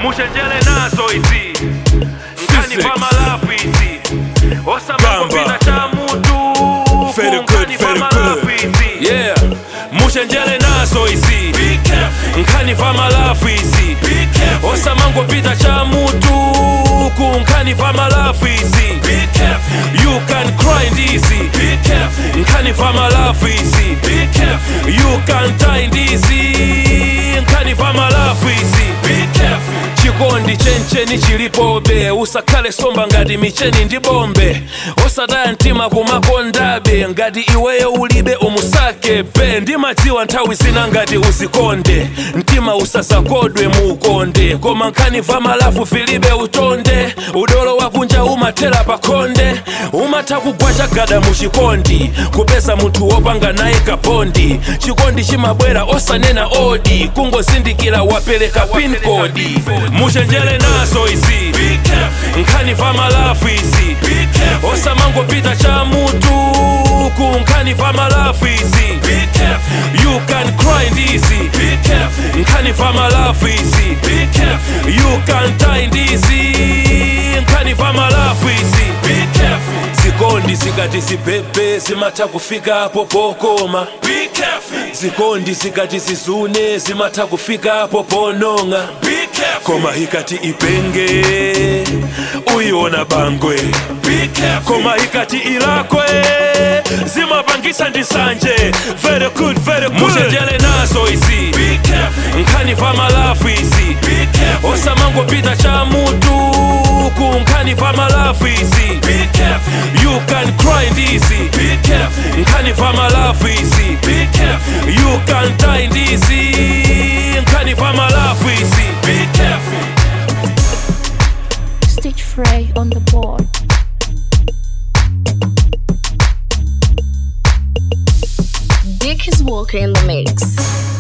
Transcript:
mushenjele nazo izi nkani Physics. pamalafu izi osamangopita Gamba. cha mutu Very good, kunkani very pamalafu good. izi Yeah, mushenjele nazo izi Be careful, nkhani pamalafu izi be careful, osamangopita cha mutu kunkhani pamalafu izi be careful, you can cry ndizi be careful, nkhani pamalafu izi be careful, you can die ndizi nkhani pamalafu izi be careful. chikondi chencheni chilipobe usakhale somba ngati micheni ndi bombe osataya mtima kumakondabe ngati iweyo ulibe umusake pe ndimadziwa nthawi zina ngati uzikonde mtima usasakodwe muukonde koma nkhani pamalafu filibe utonde udolo wakunja umathera pakhonde umatha kugwa chagada muchikondi kupeza munthu wopanga naye kabondi chikondi chimabwera osanena odi kungozindikira wapereka pin kodi muchenjere nazo izi Be careful, nkhani pamalafu izi be careful, osamangopita cha mutu kunkhani pamalafu izi be careful, you can cry ndizi be careful, nkhani pamalafu izi be careful, you can die ndizi nkhani pamalafu izi be careful, zikondi zikati zibhebhe zimatha kufikapo pokoma be careful, zikondi zikati zizune zimatha kufikapo ponong'a be careful, koma ikati ipenge uyiona bangwe be careful, koma ikati ilakwe zimapangisa ndisanje very good very good muchenjele nazo izi be careful, nkhani pamalafu izi be careful, osamangopita cha mutu kunkhani pamalafu izi be careful, you can cry ndizi be careful, nkhani pamalafu izi be careful, you can die ndizi nkhani pamalafu izi be careful. Stitch Frey on the board. Dick is Walker in the mix.